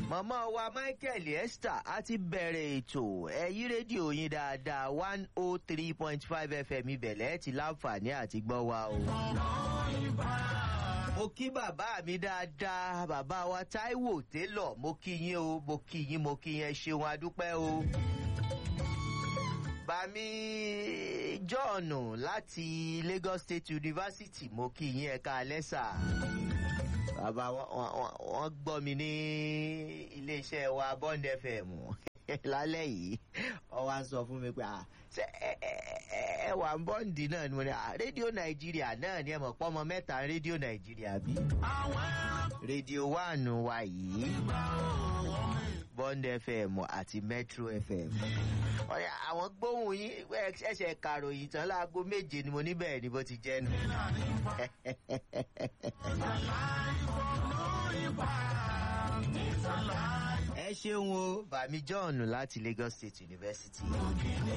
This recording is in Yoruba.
màmá wa michael esther a ti bẹ̀rẹ̀ ètò ẹ̀yí rédíò yín dáadáa one oh three point five fm ibẹ̀lẹ̀ ti láǹfààní àti gbọ́ wa o. mo kí bàbá mi dáadáa bàbá wa taiwo télọ̀ mo kí yín o mo kí yín mo kí yín ẹ ṣeun adúpẹ́ o. bàmí john láti lagos state university mo kí yín ẹ̀ka lẹ́sà bàbá wọn gbọ́ mi ní iléeṣẹ́ wa bond fm lálẹ́ yìí wọ́n wá sọ fún mi pé ṣé ẹ wà ń bọ́ǹdì náà ni mo ní rédíò nàìjíríà náà ni ẹ mọ̀ pọ́nmọ mẹ́ta rédíò nàìjíríà bí rédíò wánù wa yìí bond fm àti metro fm àwọn gbóhùn yín ẹsẹ̀ kàròyìn tán láago méje ni mo níbẹ̀ ni bó ti jẹ́ nu. ẹ ṣeun o bàmí john láti lagos state university.